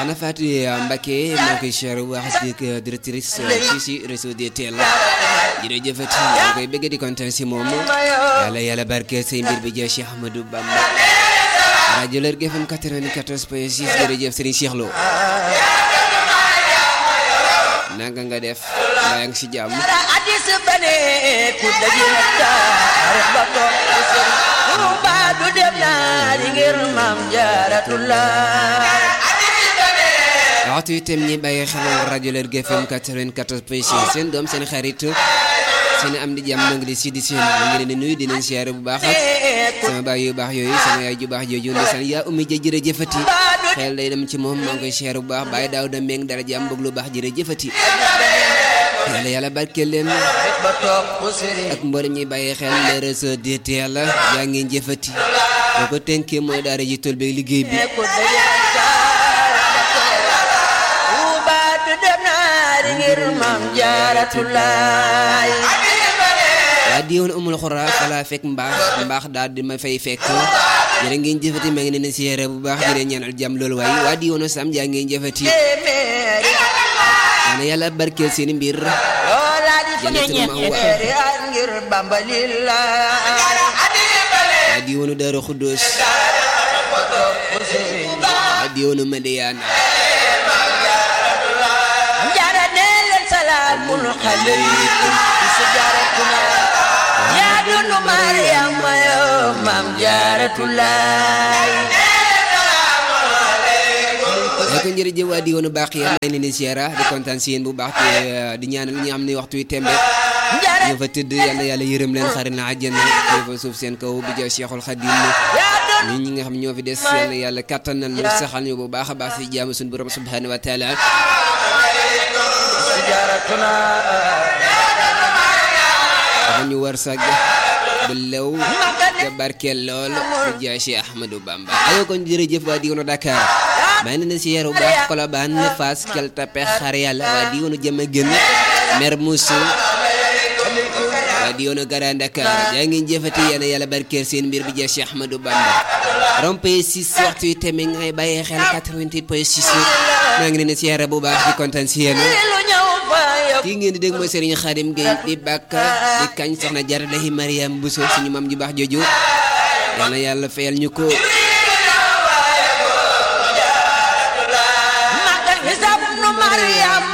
soxna Fatou Mbacke maa koy cher wax di directrice fii si réseau DTL jërëjëfati maa koy bëgg di kontaan si moom yàlla yàlla barke say mbir bi jee Cheikh Ahmadou Bamba rajo Lergui FM 94 point 6 jërëjëf Serigne Cheikh Lo nanga nga def maa ngi si jàmm hadis bane ku daje taarix ba toog ku sëriñ Tuuba du dem naa di ngir maam jaaratullah waxtu itam ñi bàyyi xel rajo Lergui FM 94 point 6 seen doom seen xarit seen am di jàmm noo ngi di si di seen ñu ngi leen di nuyu di leen siyaare bu baax sama baay yu baax yooyu sama yaay ju baax jooju ndeysaan yaa ummi ja jërëjëfati xel day dem ci moom maa ngi koy siyaare bu baax bàyyi daaw da meeng dara jàmm bëgg lu baax jërëjëfati yàlla yàlla barkeel leen ba toog ku sëriñ ak mboolem ñi bàyyi xel le réseau DTL yaa ngeen jëfati boo ko tënkee mooy daara ji tool beeg liggéey bi ku daje taarix ba toog Tuuba du dem naa di ngir maam jaaratullah waa di woon amul xura fala fekk mbaax mbaax daal di ma fay fekk jërë ngeen jëfati maa ngi leen di siyaare bu baax jërë ñaanal jàmm loolu waaye waa di woon sam jaa ngeen jëfati téeméeri yàlla yàlla barkeel seen mbir loola di fa Jannatul Ma'wa. ñeenti at ngir Bamba lillah waa di woon Daaru Xuddoos ku sëriñ waa di woon Madiyana jaara nee leen salaamul xaleykum si jaaratuna yaa dunu Mariama yoo maam jaaratulaay ay ko jërëjëf waa di woon baax yàlla maa ngi leen di siyaara di kontaan si yéen bu baax te di ñaanal ñi nga xam ne waxtu wi tembe jaara ñu fa tëdd yàlla yàlla yërëm leen xari na àjjana te fa suuf seen kaw bi ja Cheikhul Khadim yaa dunu ñun ñi nga xam ñoo fi des yàlla yàlla kattanal ñu saxal ñu bu baax a baax si jaamu suñu borom subhanahu wa taala si jaaratuna dafa ñu war sag bu lew te barkeel lool bi ja Cheikh Ahmadou Bamba ayoo kon jërëjëf waa di woon Dakar maa ngi leen si yeeru bu baax Colobane Fass Gueule Tapée xar yàlla waa di woon jëm a gën Mermoz waa di woon Grand Dakar jaa ngeen jëfati yàlla yàlla barkeel seen mbir bi ja Cheikh Ahmadou Bamba rompé 6 waxtu yi tamit ngay bàyyi xel 88 point 6 maa ngi leen di siyaare bu baax di kontaan si yéen lu ñëw fa yow kii ngeen di dégg mooy Serigne Khadim Gueye di bàkk di kañ soxna Jara Lahi Mariam Bousso suñu mam ju baax jooju yal na yàlla fayal ñu ko magal hisab nu Mariam